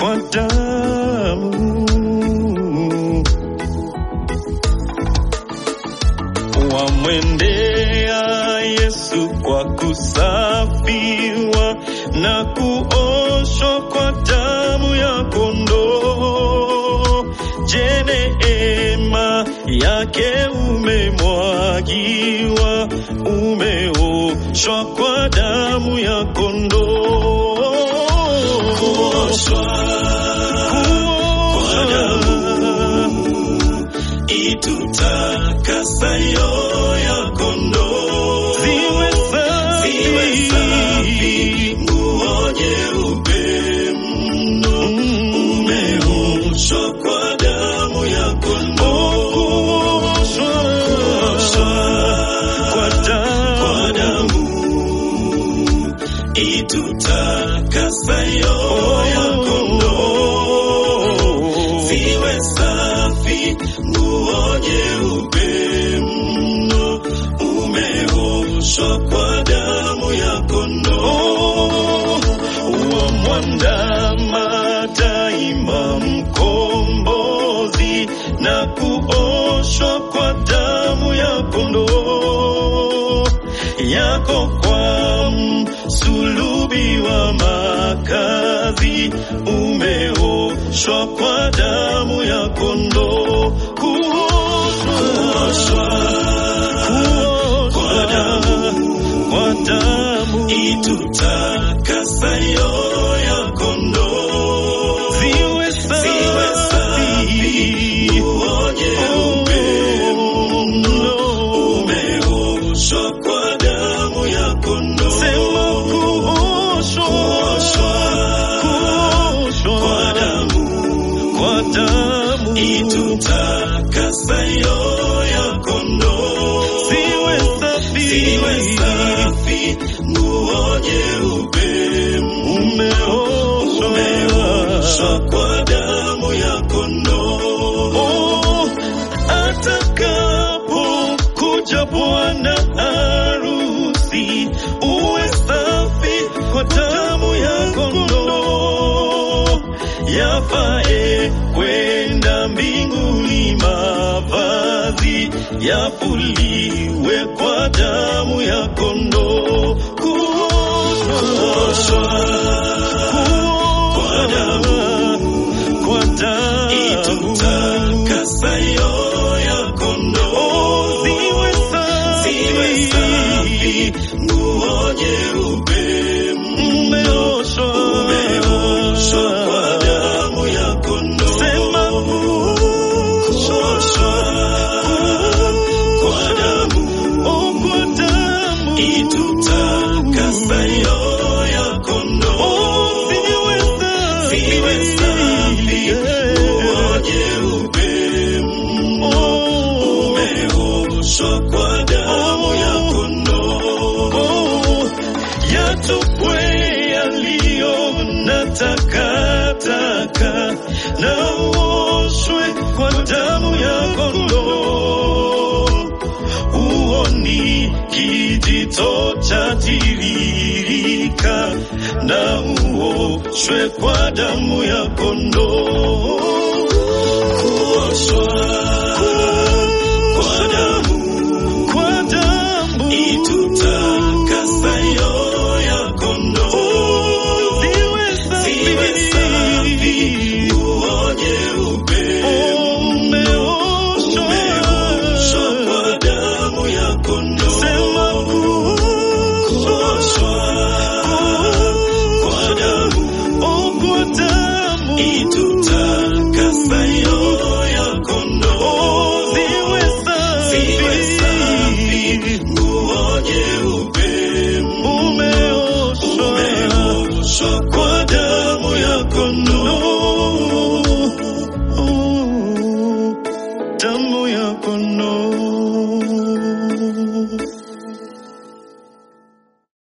kwa damu. Wamwendea Yesu kwa kusafiwa na kuoshwa kwa damu ya kondoo. Je, neema yake umemwagiwa, umeoshwa kwa damu ya kondoo. Kuoshwa kwa damu itutakasayo ya kondoo. Ziwe safi. Ziwe safi, nguo nyeupe mno, umeoshwa kwa damu ya kondoo. Kuoshwa kwa damu. Kwa damu itutakasayo ya kondoo. Ziwe safi, nguo nyeupe mno, umeoshwa kwa damu ya kondoo. wamwandama daima mkombozi na kuoshwa kwa damu ya kondoo yako kwa msulubi wa makazi umeoshwa kwa damu ya kondoo kuoshwa Kwa damu kwa damu itutakasayo ya kondoo. ziwe Ziwe safi, nguo nyeupe mno, umeoshwa kwa damu ya kondoo. Sema kuoshwa, kuoshwa Kwa damu kwa damu itutakasayo ya kondoo. ziwe safi, Ziwe safi, nguo nyeupe umeoshwa umeoshwa kwa damu ya kondoo. Oh, atakapo kuja bwana harusi uwe safi kwa damu ya kondoo yafae kwenda mbinguni mavazi yafuliwe kwa damu ya kondoo kuoshwa Kwa damu kwa damu itutakasayo ya kondoo. ziwe Ziwe safi, nguo nyeupe mmeoshwa umeoshwa kwa damu ya kondoo. sema Kuoshwa kwa damu oh, kwa damu itutakasayo ya kondoo. ziwe safi Ziwe safi, nguo nyeupe umeoshwa kwa damu ya kondoo. Oh, yatupwe yaliyo na takataka na uoshwe kwa damu ya kondoo. Huo ni kijito cha tiririka na uoshwe kwa damu ya kondoo. Kuoshwa kwa damu